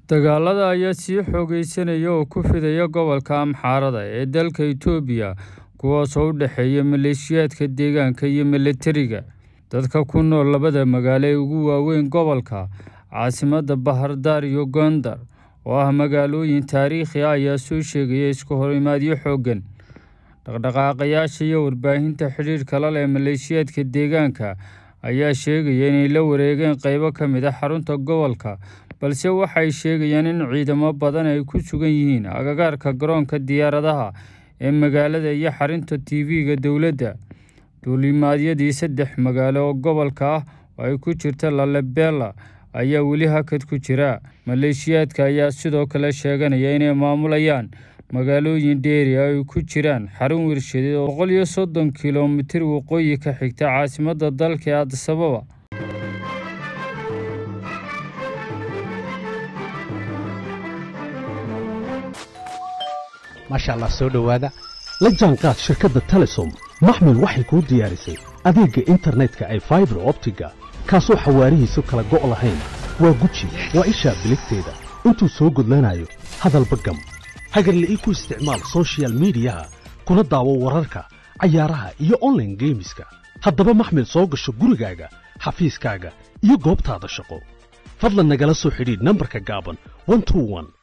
dagaalada ayaa sii xoogeysanaya oo ku fidaya gobolka amxaarada ee dalka itoobiya kuwaasoo u dhexeeya maleeshiyaadka deegaanka iyo milatariga dadka ku nool labada magaalo ee ugu waaweyn gobolka caasimadda bahardaar iyo gondar oo ah magaalooyin taariikhi ah ayaa soo sheegaya isku horimaadyo xooggan dhaqdhaqaaqayaasha iyo warbaahinta xidhiidhka la leh maleeshiyaadka deegaanka ayaa sheegaya inay la wareegeen qeybo ka mid a xarunta gobolka balse waxay sheegayaan in ciidamo badan ay ku sugan yihiin agagaarka garoonka diyaaradaha ee magaalada iyo xarunta tv-ga dowladda duulimaadyadii saddex magaalo oo gobolka ah oo ay ku jirta lalebela ayaa weli hakad ku jira maleeshiyaadka ayaa sidoo kale sheeganaya inay maamulayaan magaalooyin dheeri ay ku jiraan xarun warshadeed oo boqol iyo soddon kilomitir waqooyi ka xigta caasimadda dalka ee adisababa maasha allah soo dhowaada la jaanqaad shirkadda telesom maxmil waxay kuu diyaarisay adeegga internetka ay faibar optiga kaasoo xawaarihiisu kala go' lahayn waa guji waa ishaa biligteeda intuu soo gudlanayo hadalba gam hagarle ii ku isticmaal soshiyal miidiyaha kuna daawo wararka cayaaraha iyo onlaine geemiska haddaba maxmil soo gasho gurigaaga xafiiskaaga iyo goobtaada shaqo fadlan nagala soo xidhiidh nambarka gaaban